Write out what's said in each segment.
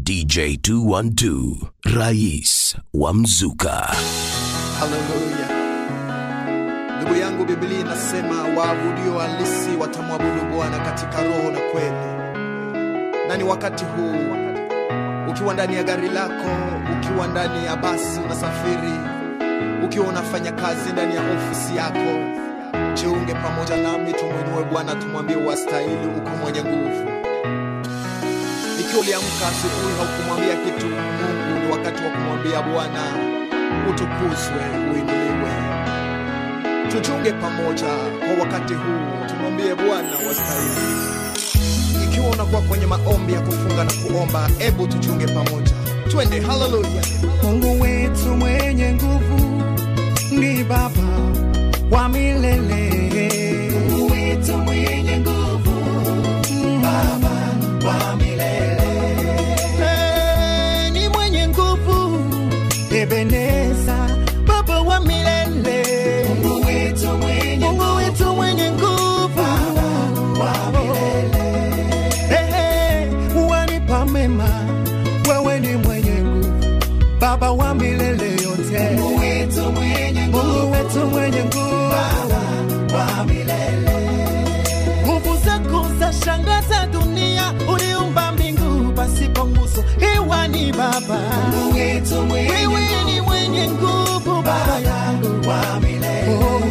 DJ 212 Rais wa Mzuka. Haleluya. Ndugu yangu, Biblia inasema waabudio halisi watamwabudu Bwana katika roho na kweli. Na ni wakati huu, ukiwa ndani ya gari lako, ukiwa ndani ya basi unasafiri, ukiwa unafanya kazi ndani ya ofisi yako, jiunge pamoja nami, tumwinue Bwana, tumwambie wastahili, uko mwenye nguvu. Ikiwa uliamka asubuhi haukumwambia kitu Mungu, ni wakati wa kumwambia Bwana, utukuzwe, uinuliwe. Tuchunge pamoja kwa wakati huu, tumwambie Bwana wastahili. Ikiwa unakuwa kwenye maombi ya kufunga na kuomba, ebu tuchunge pamoja, twende. Haleluya! Mungu wetu mwenye nguvu ni Baba wa milele. Mungu wetu mwenye nguvu, Baba wa milele. Eh, ni mwenye nguvu, Ebeneza, Baba wa milele. Mungu wetu mwenye Mungu wetu mwenye nguvu, Baba wa milele. Eh, eh, wanipa mema, wewe ni mwenye nguvu Baba wa milele yote, Mungu wetu mwenye nguvu, Mungu wetu mwenye nguvu, Baba wa milele. Nguvu zako za shangaza dunia, uliumba mbingu pasipo nguzo, hewa ni Baba, Mungu wetu mwenye wewe ni mwenye nguvu, Baba yangu wa milele. Oh.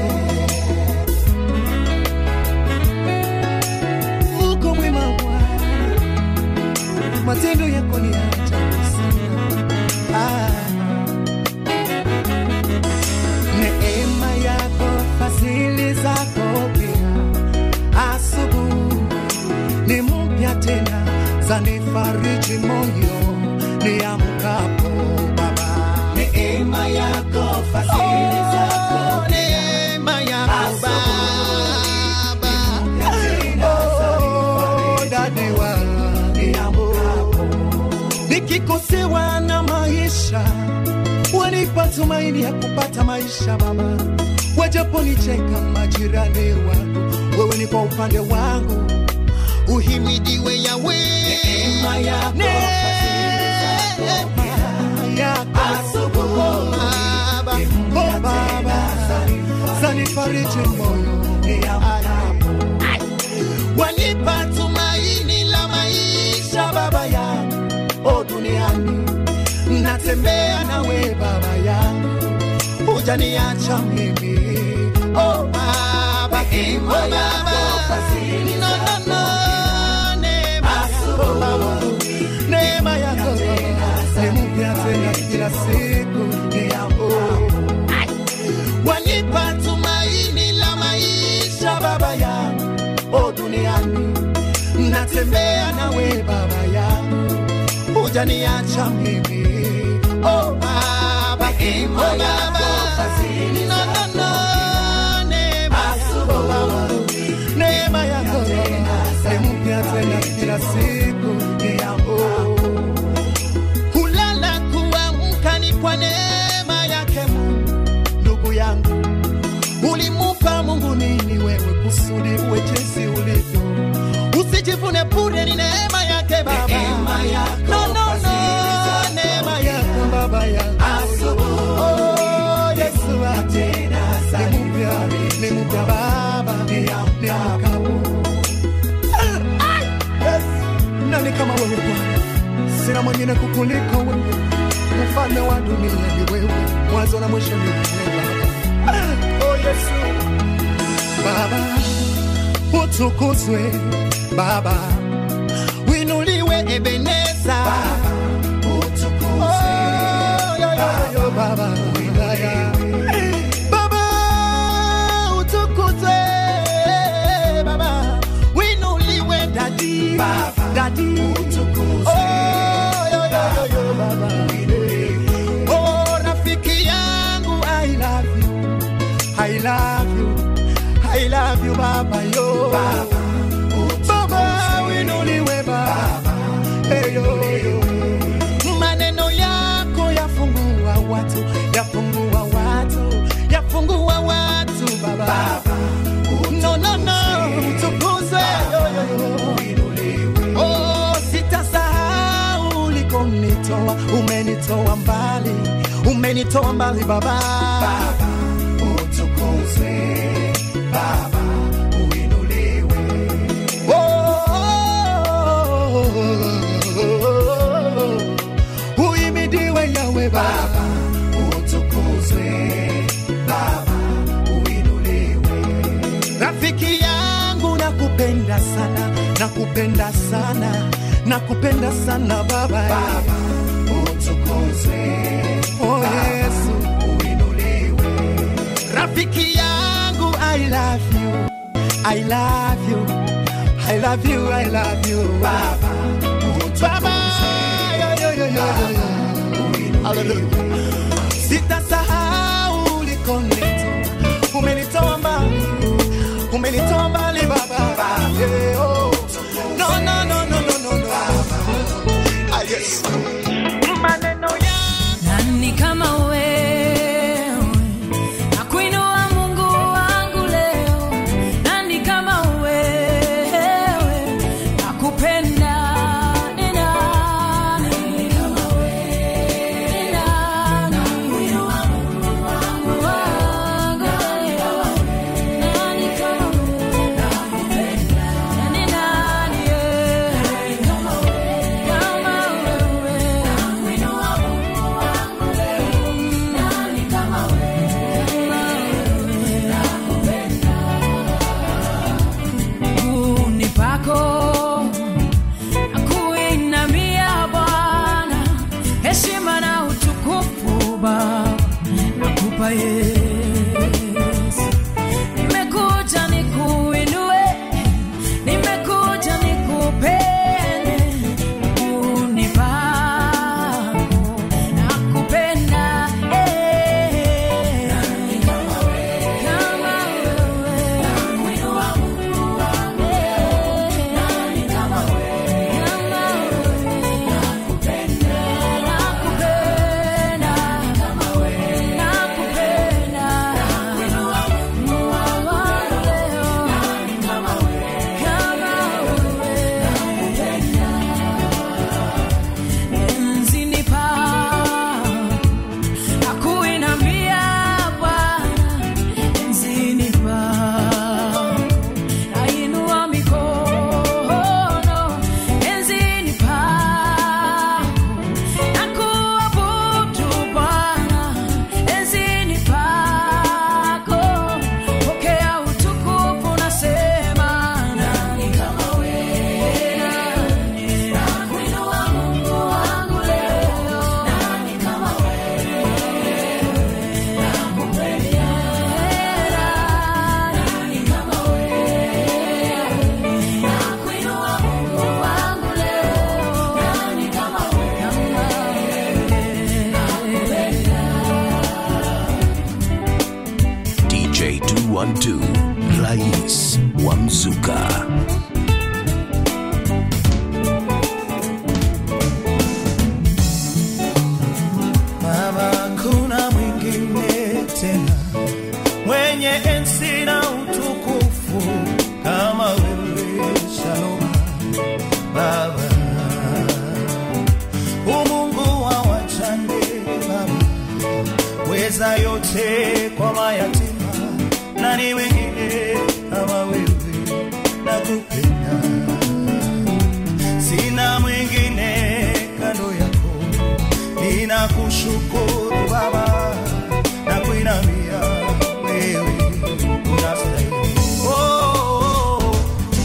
Uko mwema Bwana, matendo yako ni ya ajabu sana. Ah. Neema yako, fadhili zako pia, asubuhi ni mpya tena, zanifariji moyo niamkapo Baba. Neema yako, fadhili zako, neema yako Baba, oh, dadi wa niamkapo nikikosewa na maisha, wanipa tumaini ya kupata maisha Baba. Wajaponicheka majirani wangu, wewe ni kwa upande wangu, uhimidiwe Yawe. Neema yako, Neema yako Baba, oh Baba, zanifariji moyo niamkapo wanipa tumaini la maisha baba yangu o duniani natembea nawe baba yangu hujaniacha mimi o baba o baba no, no, no. neema yako baba neema yako ni mpya tena kila siku ni yako wanipa tumaini la maisha baba yangu o duniani natembea nawe baba yangu hujaniacha mimi o baba o baba no, no, no. neema yako baba neema yako ni mpya tena kila siku ni yako kulala kuamka ni kwa neema yake Mungu ndugu yangu ulimupa Mungu nini wewe kusudi uwe jinsi ulivyo? Usijivune bure, ni neema yake Baba, neema yako, no, no, no, neema yako Baba yangu. Oh, Yesu ate ni mpya, ni mpya Baba, ni mkabu. Yes, nani kama wewe Bwana? Sina mwingine kukuliko wewe, mfalme wa dunia ni wewe, mwanzo na mwisho ni wewe Baba. Oh Yesu, Baba utukuzwe, Baba winuliwe, Ebeneza Baba utukuzwe, oh, yo, yo, yo, Baba wilaya Baba utukuzwe, Baba winuliwe, dadi Baba dadi utukuzwe, oh, yo, yo, yo, yo, Baba winuliwe, oh rafiki yangu I love you I love you, I love you, Baba yo. Baba, Baba winuliwe ulikonitoa, umenitoa mbali, umenitoa mbali Baba. Baba utukuzwe, Baba uinuliwe. Oh, uhimidiwe Yawe Baba, utukuzwe Baba uinuliwe. Rafiki yangu nakupenda sana, nakupenda sana, nakupenda sana Baba. Baba utukuzwe, oh Yesu uinuliwe. Rafiki yangu I love you, I love you, I love you, I love you Baba. Baba, yo, yo, yo, yo, yo, yo. Hallelujah. Sitasahau ulikonitoa, umenitoa mbali, umenitoa mbali Baba. Yeah, oh. No, no, no, no, no, no, no. Ah, yes. Maneno yangu Nani kama wewe nakuinua Mungu wangu leo, nani kama wewe nakupenda ni nani? Ni nani? Nakuinua Mungu wangu leo, nani kama wewe nakupenda ni nani? Kama wewe nakuinua Mungu wangu leo, nani kama miguuni pako nakuinamia Bwana, heshima na utukufu Baba nakupa Yesu. Nimekuja nikuinue, nimekuja nikupende, miguuni pako nakupenda eh. Kama wewe nakuinua Mungu wangu nani kama wewe kama wewe nakupenda nakupenda kama wewe nakupenda nakuinua Mungu wangu leo nani kama wewe kama wewe nakupenda enzini pa nakuinamia Bwana enzini pa nainua mikono enzini pako nakuabudu Bwana enzini pako pokea utukufu nasema nani kama wewe nakuinua Mungu wangu leo nani kama wewe nakupenda nani kama wewe nakuinua Mungu wangu leo nani kama DJ 212 Rais wa Mzuka. Baba, kuna mwingine tena mwenye enzi na utukufu kama wewe. Shalom Baba, umungu wa wachane Baba, weza yote kwa mayatima, nani wengine kama wewe? Nakupenda, sina mwingine kando yako ninakushukuru Baba na kuinamia wewe unastahili. Oh, oh, oh.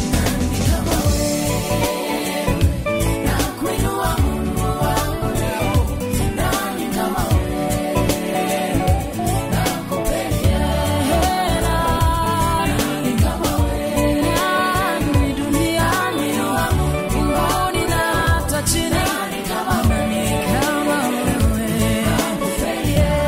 nakuinua Mungu wangu leo nani kama wewe nakupenda nani kama wewe nani duniani mbinguni na hata chini nani kama wewe kama wewe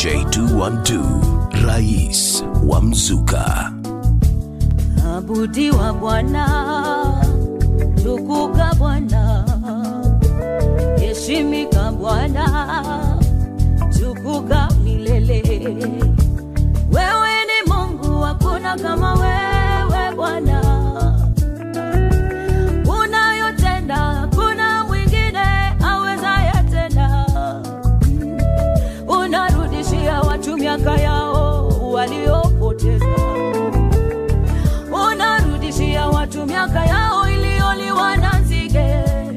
DJ 212 Rais wa Mzuka. abudiwa Bwana, tukuka Bwana, heshimika Bwana, tukuka milele. Wewe ni Mungu, hakuna kama wewe Bwana, unayotenda hakuna mwingine awezaye tena. Unarudishia watu miaka yao waliopoteza unarudishia watu miaka yao iliyoliwa na nzige.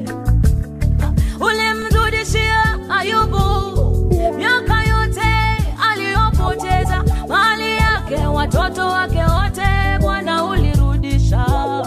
Ulimrudishia Ayubu miaka yote aliyopoteza, mali yake, watoto wake wote, Bwana ulirudisha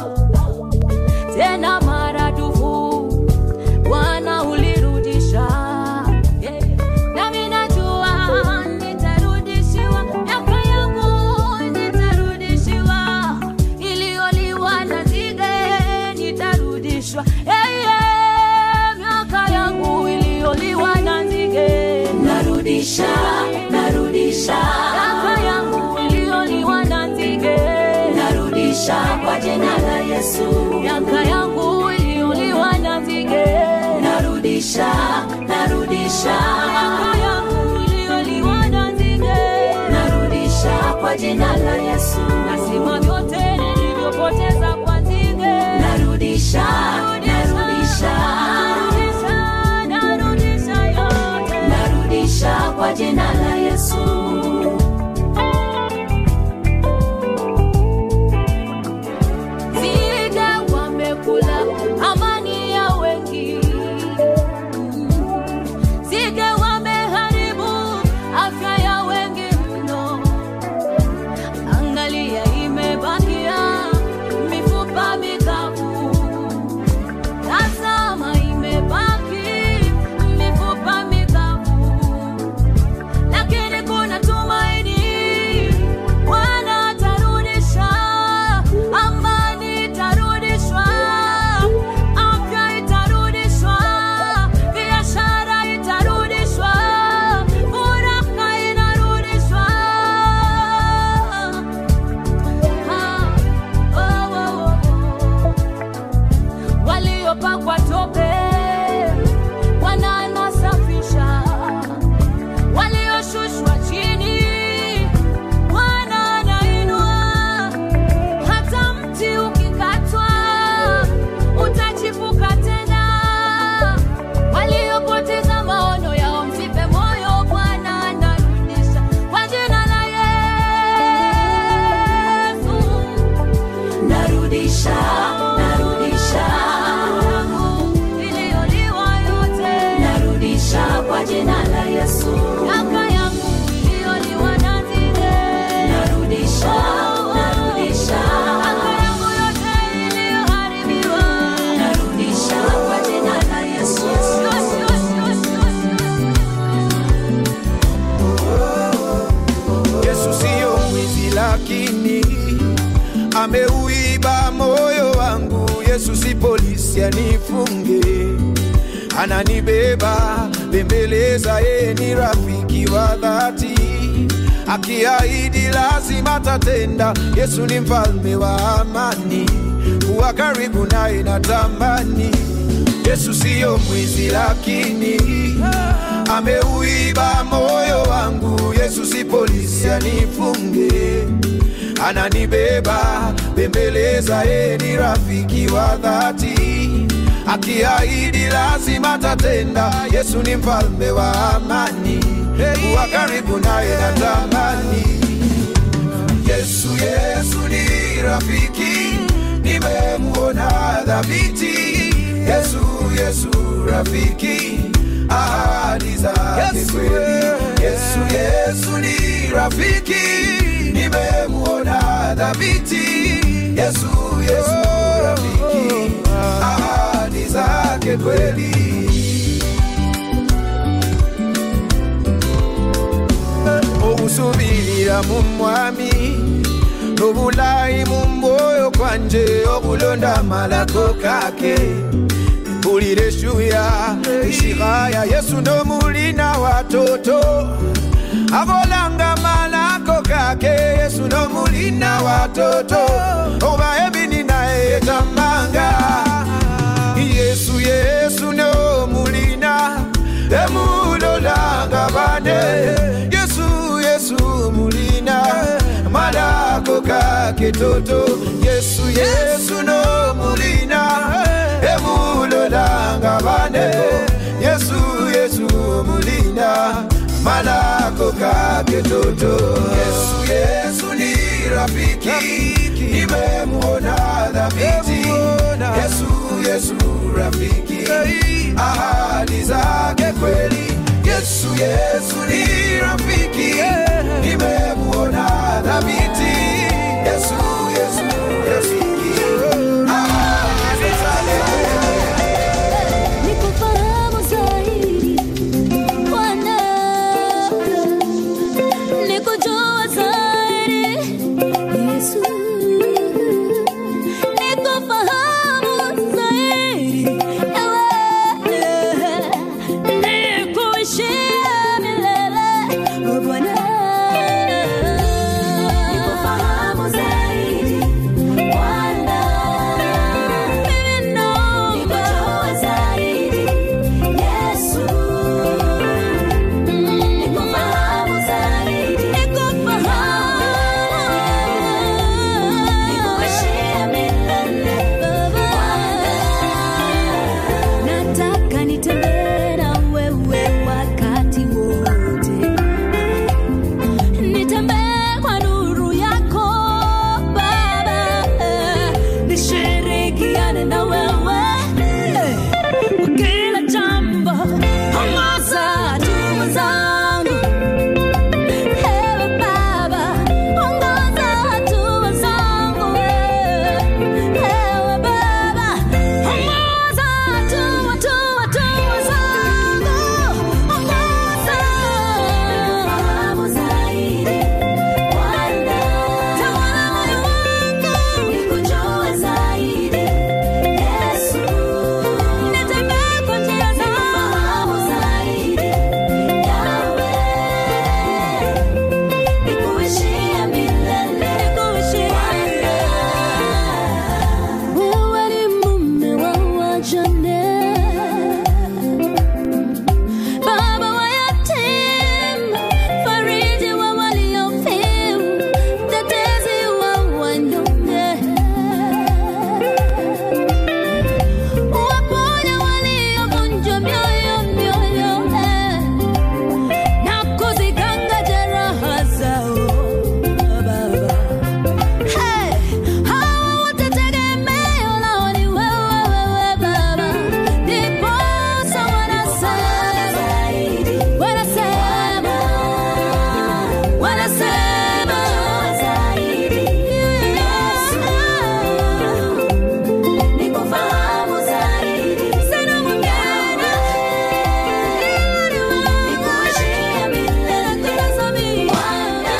tena maradufu, Bwana ulirudisha. Yeah. Nami najua nitarudishiwa miaka yangu, nitarudishiwa iliyoliwa na nzige, nitarudishwa. Hey, yeah, miaka yangu iliyoliwa na nzige, narudisha, narudisha miaka yangu iliyoliwa na nzige, narudisha kwa jina la Yesu. Miaka yangu iliyoliwa na nzige, narudisha, narudisha miaka yangu iliyoliwa na nzige, narudisha kwa jina la Yesu. Nasima vyote nilivyopoteza kwa nzige, narudisha, narudisha, narudisha, narudisha yote, narudisha kwa jina la Yesu. Nzige wamekula amani ya wengi, nzige wameharibu afya ya wengi mno. Angalia, imebakia mifupa mikavu. Tazama, imebaki mifupa mikavu, lakini kuna tumaini. Bwana atarudisha, amani itarudishwa, afya itarudishwa, biashara itarudishwa, furaha inarudishwa. Ah, oh, oh, oh. Waliopakwa tope Bwana anasafisha, walioshushwa chini Bwana anainua. Hata mti ukikatwa utachipuka tena. Waliopoteza maono yao msife moyo, Bwana anarudisha kwa jina la Yesu. Narudisha, narudisha iliyoliwa yote, narudisha kwa jina la Yesu. Miaka yangu iliyoliwa na nzige, narudisha, narudisha miaka yangu yote iliyoharibiwa, narudisha kwa jina la Yesu. Yesu siyo mwizi, lakini ameuiba moyo wangu. Yesu si polisi anifunge, ananibeba bembeleza, yeye ni rafiki wa dhati, akiahidi lazima tatenda. Yesu ni mfalme wa amani, kuwa karibu naye natamani. Yesu siyo mwizi, lakini ameuiba moyo wangu. Yesu si polisi anifunge, ananibeba bembeleza, yeye ni rafiki wa dhati, akiahidi lazima tatenda. Yesu ni mfalme wa amani, kuwa karibu naye natamani. Yesu, Yesu ni rafiki, nimemuona dhabiti. Yesu, Yesu rafiki, ahadi zake kweli. Yesu, Yesu ni rafiki, nimemuona dhabiti. Yesu, Yesu rafiki, ahadi zake kweli. obusubirira mu mwami n'obulayi mu mwoyo kwanje okulonda amalako kake mpulira eshuya ishiraya yesu n'omulina watoto abolanga malako kake yesu nomulina watoto oba ebini naye tamanga yesu yesu nomulina emulolanga bane yesu yesu mulina malako kake toto yesu yesu nomulina emulolanga bane yesu yesu mulina malako kake toto yesu yesu ni rafiki nimemuona dhabiti yesu yesu rafiki ahadi zake kweli yesu yesu ni rafiki nimemuona dhabiti yesu yesu rafiki ahadi zake Nikufahamu zaidi Bwana, nikujua zaidi Yesu, nikufahamu zaidi ewe, nikuishie milele Bwana, nikufahamu zaidi Bwana, mimi naomba nikujue zaidi Yesu, nikufahamu zaidi, nikufahamu, nikuishie milele Bwana, nataka nitembee na wewe wakati wote nitembee kwa nuru yako Baba, nishirikiane na wewe kwa kila jambo, ongoza hatua zangu. Ewe Baba, ongoza hatua zangu. Ewe Baba, ongoza hatua, hatua, hatua zangu. Ongoza. Fahamu zaidi, Bwana. Tawala moyo wangu, nikujue zaidi, Yesu. Nitembee kwa njia zako. Fahamu zaidi, Yahweh. Nikuishie milele. Wewe ni mume wa wajane, baba wa yatima, fariji wa waliofiwa, mtetezi wa wanyonge. Waponya waliovunjwa mioyo, mioyo, eh, na kuziganga jeraha zao, Baba. Hey, hawa wote tegemeo lao ni wewe, wewe Baba. Ndiposa wanasema, wanasema, wanasema, nikufahamu zaidi, sina mwingine ila ni wewe. Nikuishie milele, kutazamia Bwana.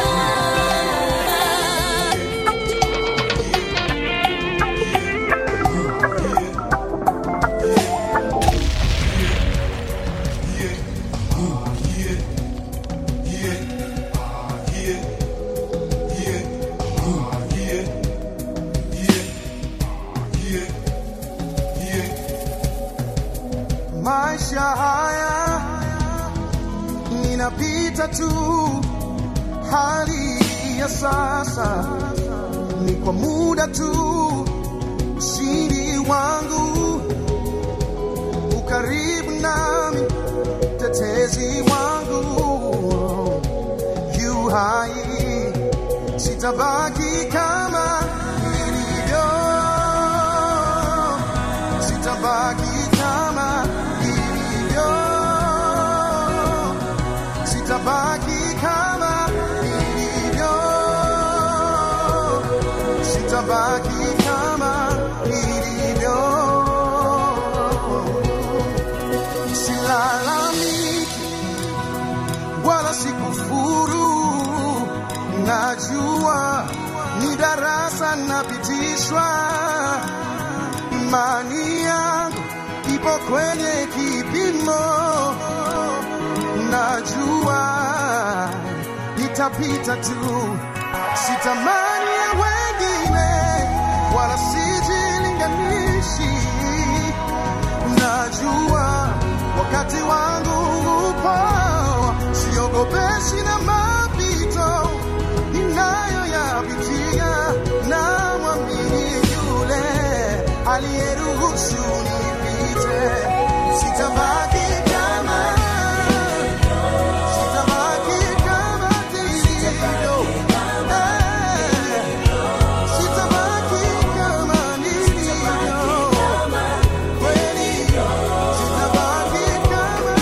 maisha haya ninapita tu, hali ya sasa ni kwa muda tu. Ushindi wangu ukaribu nami, tetezi wangu yu hai, sitabaki kama nilivyo sitabaki kama ilivyo, sitabaki kama ilivyo, sitabaki kama ilivyo, silalamiki wala sikufuru, najua ni darasa napitishwa imani yangu ipo kwenye kipimo, najua nitapita tu, sitamani ya wengine wala sijilinganishi. Najua wakati wangu upo, siogopeshi na mapito ninayoyapitia, na mwamini yule aliyeruhusu nipite, sitabaki kama Sitabaki kama nilivyo. Eh, sitabaki kama nilivyo. Kweli, sitabaki kama-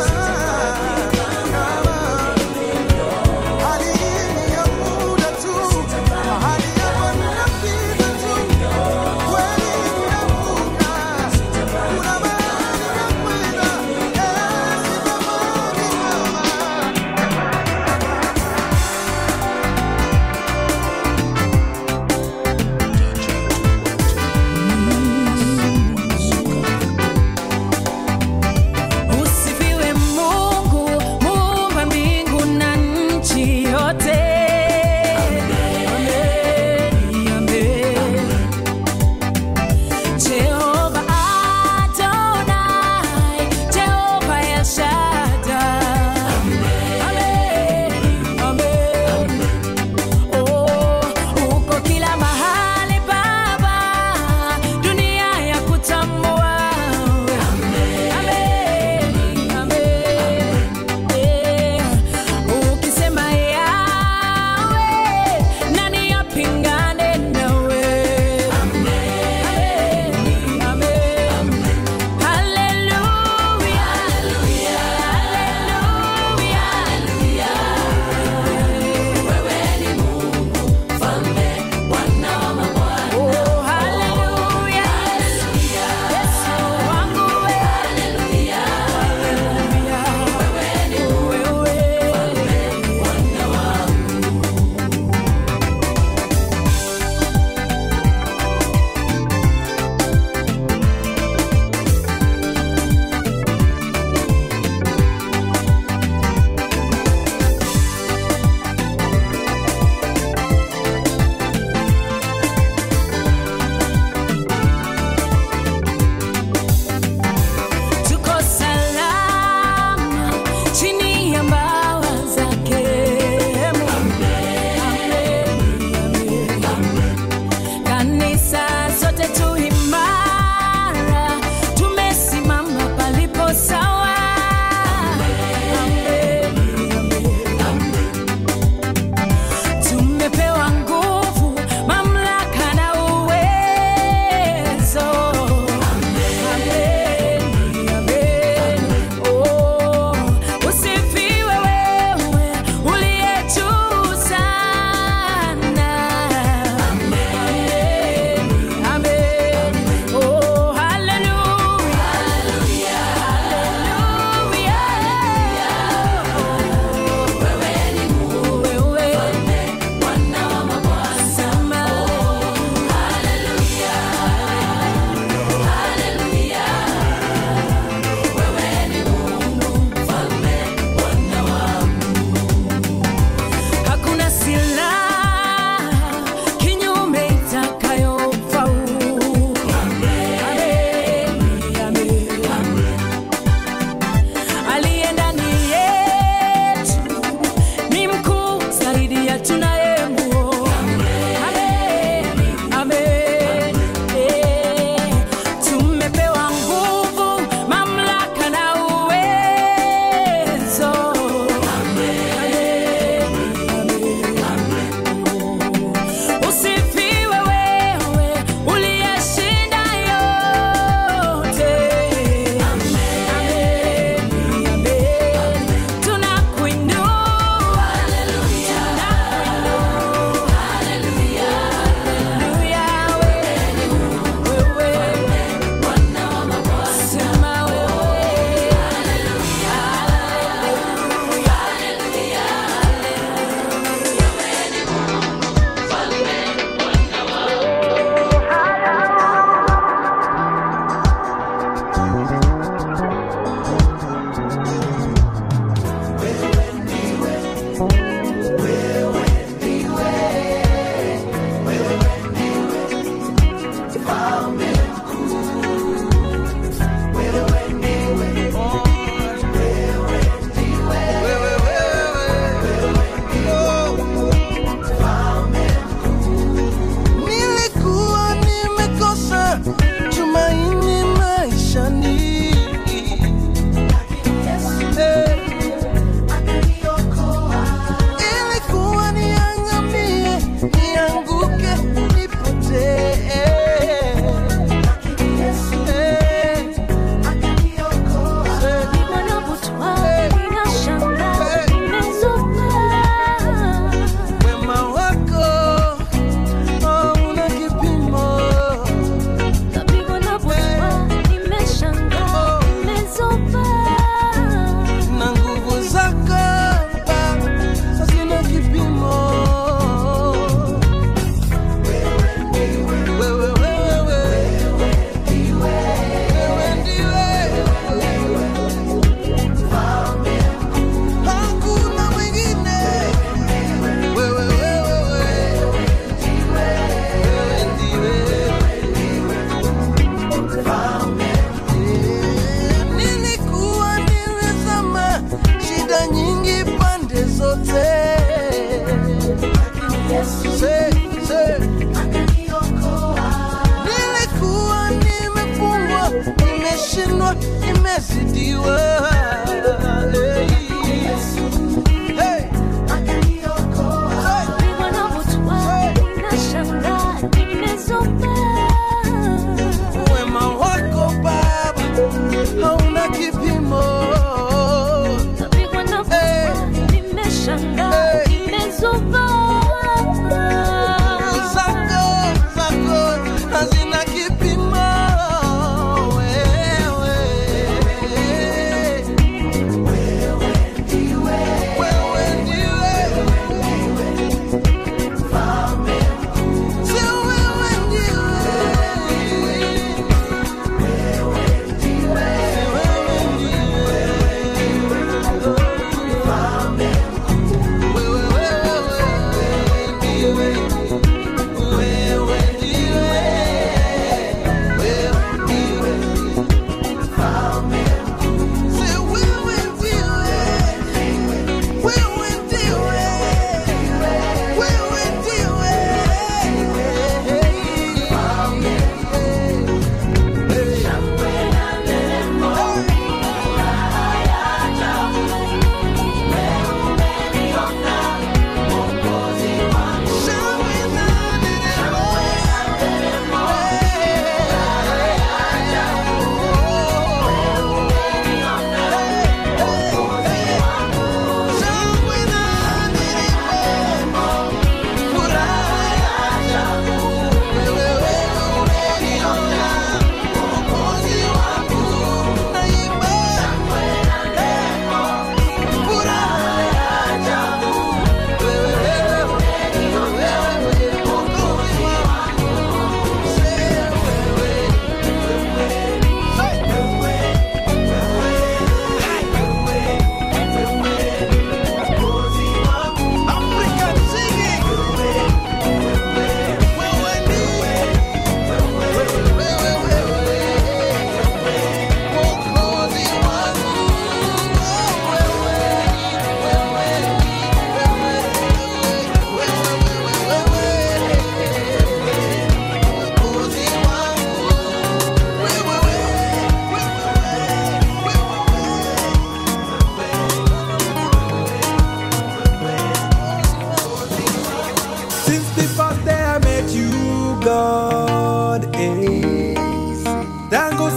kama. Hali hii ni ya muda tu. Mahali hapa ninapita tu. Kweli ninavuka. Kuna mahali nakwenda. Eh, sitabaki kama Usifiwe Mungu, muumba mbingu na nchi yote. Amen, amen. Jehova Adonai, Jehova El Shaddai. Amen, amen. Oh, uko kila mahali Baba, dunia ya kutambua. Amen, amen. Eh, ukisema yawe,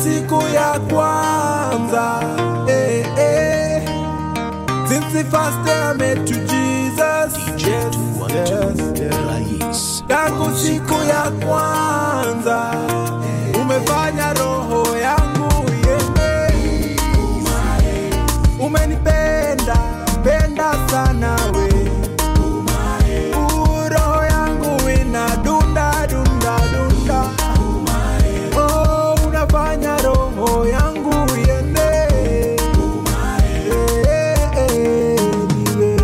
siku ya kwanza eh, eh. Since the first day I met you Jesus DJ yes, 212 yes, yes. Rais tangu siku ya kwanza umefanya roho yangu iende umenipenda penda sana we Uh, roho yangu ina dunda dunda dunda oh, unafanya roho yangu iende Eh, eh, niwe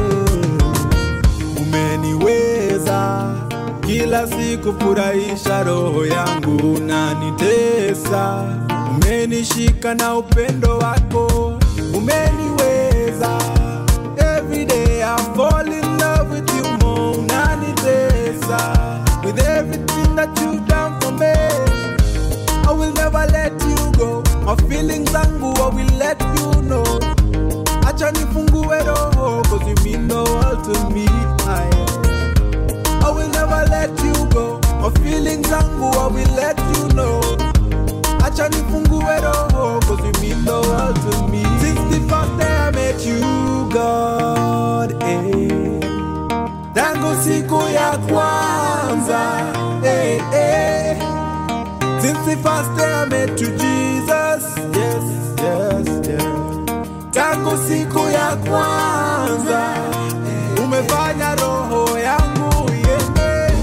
umeniweza kila siku furahisha roho yangu unanitesa umenishika na upendo wako umeniweza every day I fall in love with you more unanitesa with everything that you done for me I will never let you go my feelings zangu I will let you know acha nifungue roho cause you mean the world to me I, I will never let you go my feelings zangu I will let you know acha nifungue roho cause you mean the world to me since the first day I met you God eh. tangu siku ya kwanza eh, eh. Since the first day I met you, Jesus. Yes, yes, yes. Tangu siku ya kwanza umefanya roho yangu iende.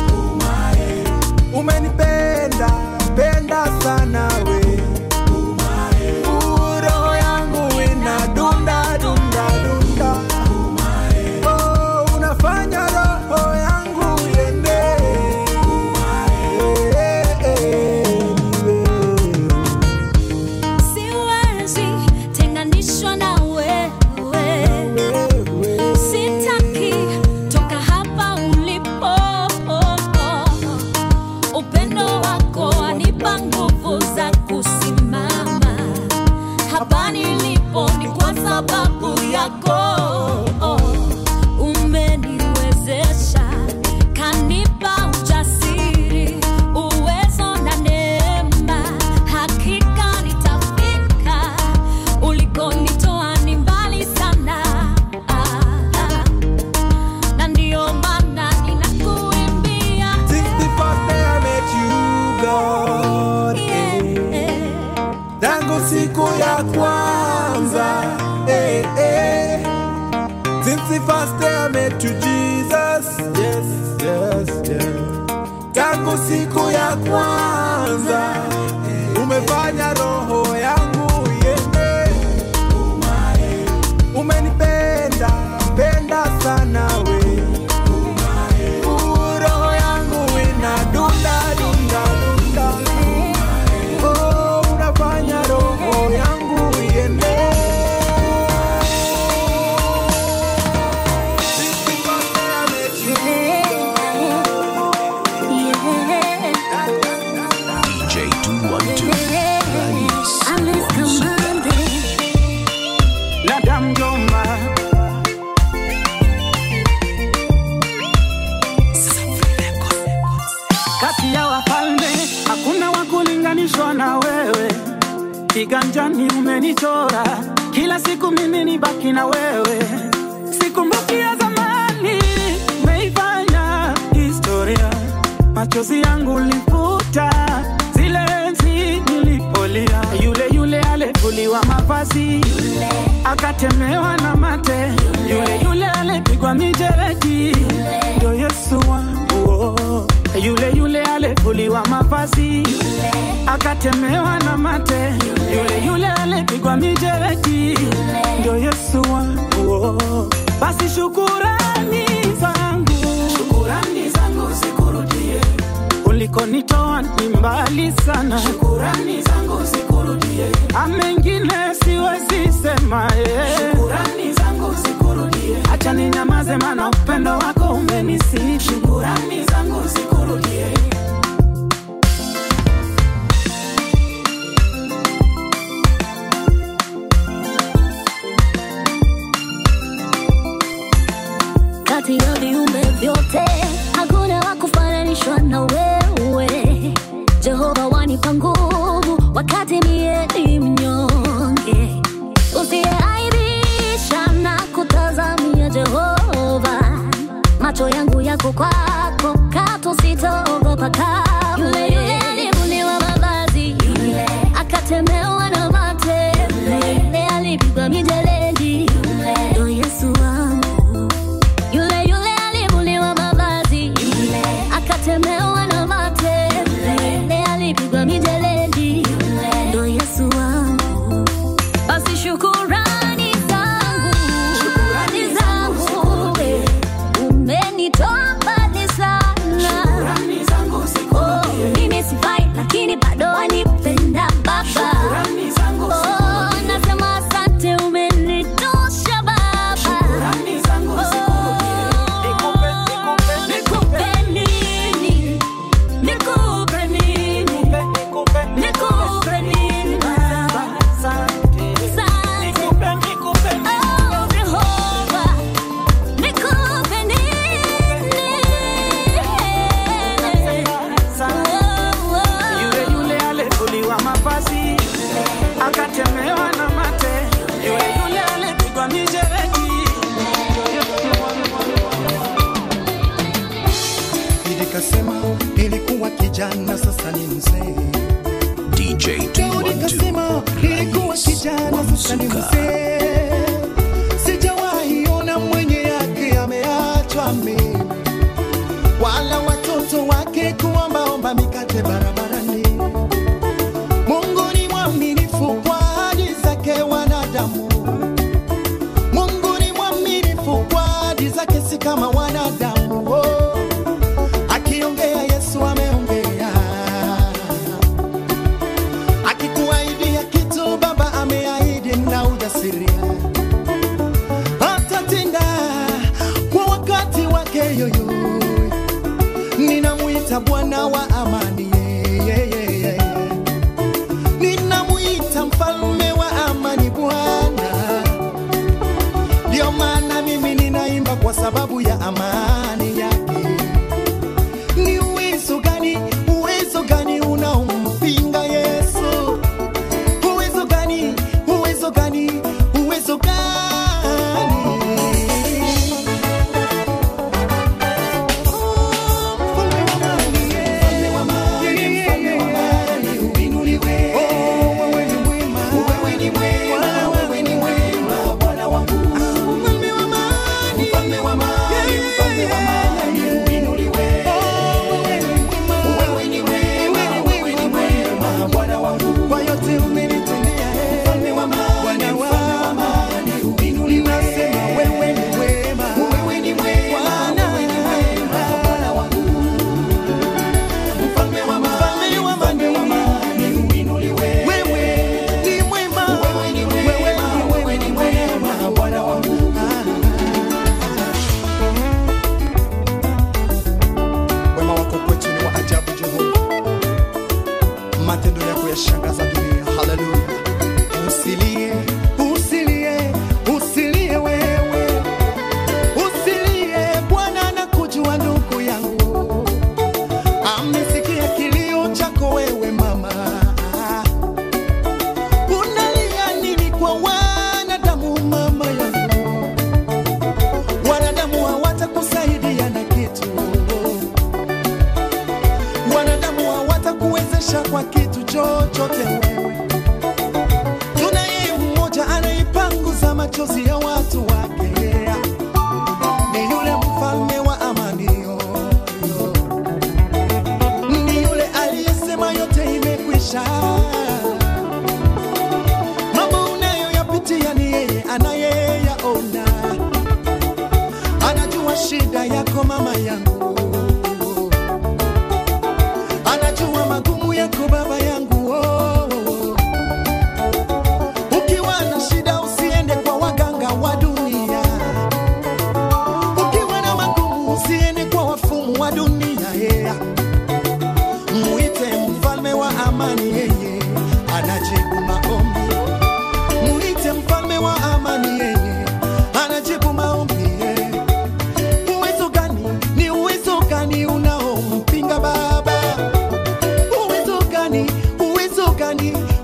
Umenipenda penda sana we. Uh, roho yangu ina dunda dunda dunda. Oh, unafanya roho yangu iende. Siwezi tenganishwa na wewe, sitaki toka hapa ulipo. Upendo wako wanipa nguvu za kusimama hapa nilipo, ni kwa sababu yako. Umeniwezesha, kanipa ujasiri, uwezo na neema, hakika nitafika ulikonitoa ni mbali sana. Ah, ah. Na ndio maana ninakuimbia Since the first day I met you, God, eh. yeah. tangu siku ya kwanza eh, eh. Since the first day I met you, Jesus, yes, yes, yes. Tangu siku ya kwanza umefanya roho yangu iende. Umenipenda penda sana we. Uh, roho yangu ina dunda dunda dunda. Oh, unafanya roho yangu iende. Since the first day I met you, DJ 212 Rais Alice Kamande. Madam Joma kati ya wafalme hakuna wa kulinganishwa na wewe, kiganjani umenichora, kila siku mimi ni baki na wewe, sikumbuki ya zamani, umeifanya historia, machozi yangu lifuta zile enzi nilipolia, yule yule alivuliwa mavazi akatemewa na mate, yule yule alipigwa mijeredi, ndio Yesu wangu oh. yule yule alivuliwa mavazi akatemewa na mate, yule yule alipigwa mijeredi, ndio Yesu wangu oh. basi shukurani zangu, shukurani zangu zikurudie ulikonitoa ni mbali sana, shukurani zangu zikurudie. Amengine siwezi sema eh. shukurani zangu zikurudie. Acha ninyamaze, maana upendo wako umenisi. Shukurani zangu zikurudie. kati ya viumbe vyote hakuna wa kufananishwa na wewe jehova wanipa nguvu wakati mie ni mnyonge. Usiyeaibisha na kutazamia Jehova, macho yangu yako kwako, katu sitaogopa kamwe. Yule yule alivuliwa mavazi, yule akatemewa na mate, yule alipigwa mijeledi, yule ndo Yesu wangu. Yule yule alivuliwa mavazi, yule akatemewa na mate, yule alipigwa mijeledi, yule ndo Yesu wangu. Basi shukurani zangu, shukurani zangu, umenitoa mbali sana. Oh, mimi sifai lakini bado wanipenda Baba. Oh, nasema asante, umenitosha Baba. Oh, nikupe nini? Nikupe nini? Nikupe nini Baba? Asante. Oh, Jehovah, nikupe nini? Oh, oh. Yule yule alivuliwa mavazi akatemewa na mate, yule yule alipigwa mijeledi. Nikasema nilikuwa kijana, sasa ni mzee. DJ Daudi 212 kasema nilikuwa kijana, sasa ni Wamsuka. mzee. Sijawahi ona mwenye yake ameachwa mimi, wala watoto wake kuombaomba mikate barabarani. Mungu ni mwaminifu kwa ahadi zake wanadamu. Mungu ni mwaminifu kwa ahadi zake, si kama wanadamu. Oh, akiongea Yesu ameongea akikuahidia kitu baba ameahidi na ujasiria atatenda kwa wakati wake yoyo ninamwita bwana wa amani yeah, yeah, yeah. ninamwita mfalme wa amani bwana ndio maana mimi ninaimba kwa sababu ya amani yake ni uwezo gani uwezo gani unaompinga yesu uwezo gani uwezo gani uwezo gani Mfalme wa amani, mfalme wa amani, uinuliwe. Wewe ni mwema, wewe ni mwema, wewe ni mwema, Bwana wangu. Mfalme wa amani, mfalme wa amani, mfalme wa amani, uinuliwe. Wewe ni mwema, wewe ni mwema, Bwana wangu. Kwa yote umenitendea, eh. Mfalme wa amani, mfalme wa amani, uinuliwe. Nasema wewe ni mwema, wewe ni mwema, wewe ni mwema, Bwana wangu. Mfalme wa amani, mfalme wa amani, uinuliwe. Wewe ni mwema, wewe ni mwema, wewe ni mwema, Bwana wangu. Wema wako kwetu ni wa ajabu, Jehova, matendo yako yashangaza dunia. Haleluya! Usilie, usilie, usilie wewe, usilie. Bwana anakujua ndugu yangu amesikia kilio chako wewe mama, unalia nini kwa wanadamu mama yangu? Wanadamu hawatakusaidia na kitu, wanadamu hawatakuwezesha kwa kitu chochote wewe. Tunaye mmoja anaipanguza machozi ya watu wake, ni yule mfalme wa amani yo, yo ni yule aliyesema yote imekwisha. Mambo unayoyapitia ni yeye anayeyaona, anajua shida yako mama yangu, anajua magumu yako baba yangu. Oh, oh, oh. Ukiwa na shida usiende kwa waganga wa dunia, ukiwa na magumu usiende kwa wafumu wa dunia yeah. Mwite mfalme wa amani, yeye anajibu maombi. Mwite mfalme wa amani, yeye anajibu maombi. yeah. Uwezo gani? Ni uwezo gani unaompinga Baba? Uwezo gani? Uwezo gani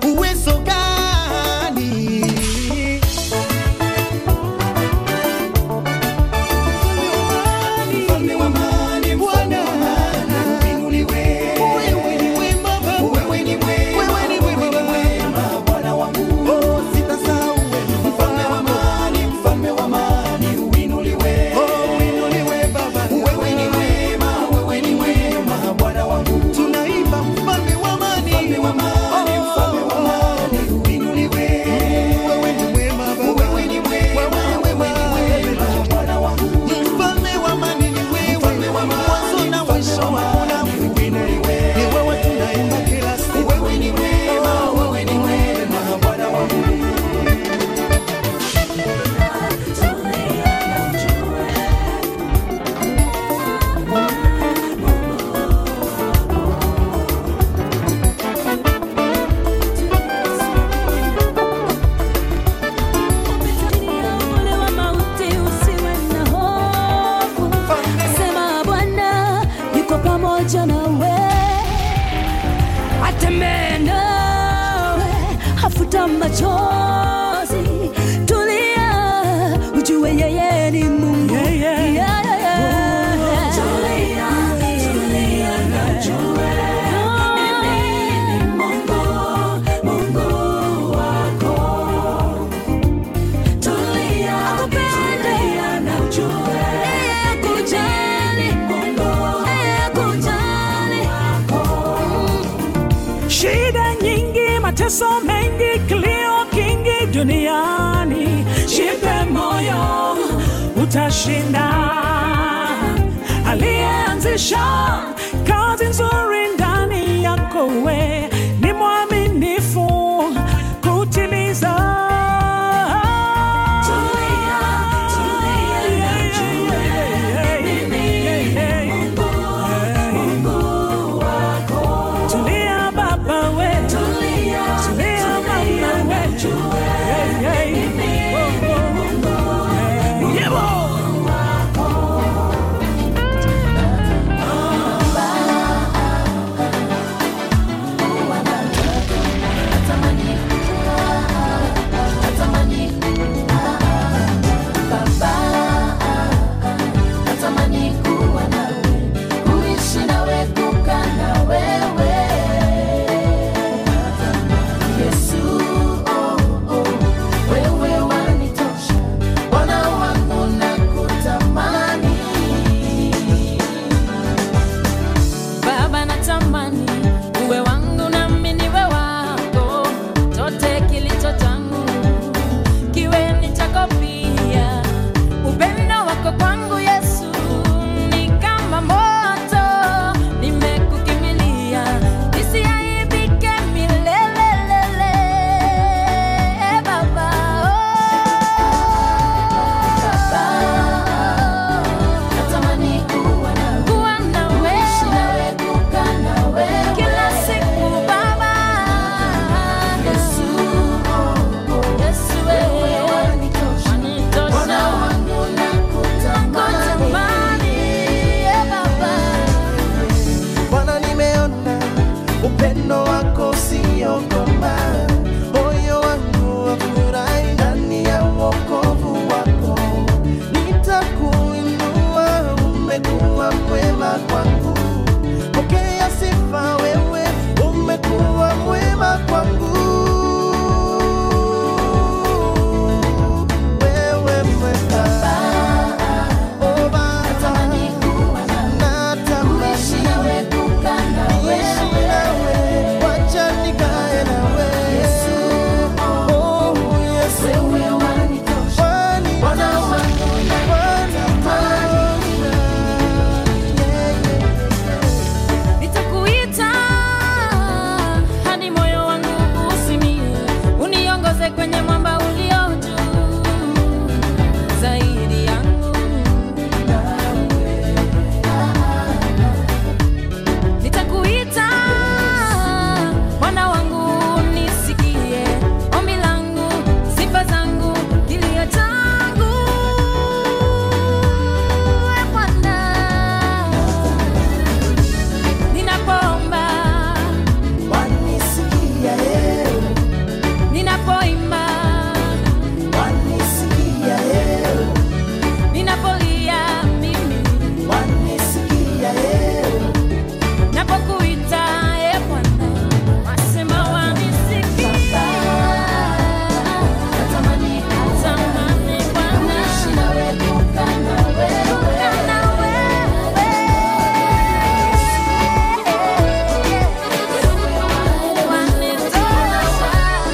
futa machozi tulia ujue yeye ni mungu Yeah, yeah. Yeah, yeah, yeah. Tulia, tulia na ujue mimi ni Mungu, Mungu wako. Tulia, tulia na ujue Kujali, kujali. shida nyingi, mateso mengi, kilio kingi duniani, jipe moyo, utashinda. Aliyeanzisha kazi nzuri ndani yako, we ni mwaminifu kutimiza. Tulia, tulia na ujue mimi ni Mungu, Mungu wako. Tulia baba we, Tulia, tulia mama tulia na we, ujue Hey, hey. mimi ni Mungu, Yebo. natamani kuwa nawe, kuishi nawe, kukaa na wewe. Yesu, oh, oh, wewe wanitosha, Bwana wangu nakutamani. Baba natamani uwe wangu nami niwe wako, chote kilicho changu kiwe ni chako pia. Upendo wako kwangu Yesu ni kama moto, nimekukimilia nisiaibike milelelele. Baba, oh. Natamani kuwa nawe, Kuwa na kuishi wewe nawe, kukaa na wewe. kila siku Baba. Yesu, oh, oh, Yesu wewe wewe wanitosha, wanitosha. Bwana wangu nakutamani. Nakutamani, eh, Baba. Bwana, nimeona upendo wako usiokoma, moyo wangu wafurahi ndani ya wokovu wako. Nitakuinua, umekuwa mwema kwangu, pokea sifa wewe, umekuwa mwema kwangu. Wewe mwema, oh Baba, Natamani kuwa nawe, natamani kuishi nawe, kukaa na Niishi wewe. nawe, wacha nikae nawe. Oh, Yesu, Wewe wanitosha, wanitosha, Bwana wangu nakutamani. Yeah, yeah. Nitakuita hadi moyo wangu usimie, uniongoze kwenye mwamba ulio juu zaidi yangu. Nitakuita Bwana wangu, nisikie ombi langu, sifa zangu, kilio changu, e Bwana ninapoomba Wanisikia, eh, ninapoimba wanisikia, eh, ninapolia mimi wanisikia, eh. napokuita e Bwana wasema wanisikia Natamani kuwa tamani Bwana kuishi nawe, kukaa na wewe. kana wewe wanitosha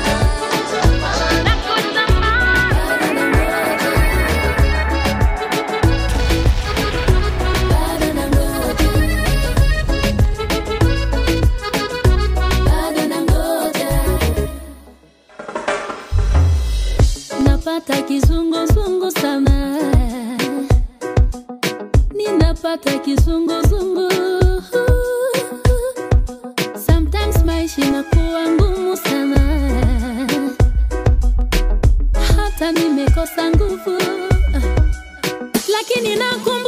napata kizunguzungu sana ninapata kizunguzungu sometimes maisha inakuwa ngumu sana hata nimekosa nguvu lakini nakum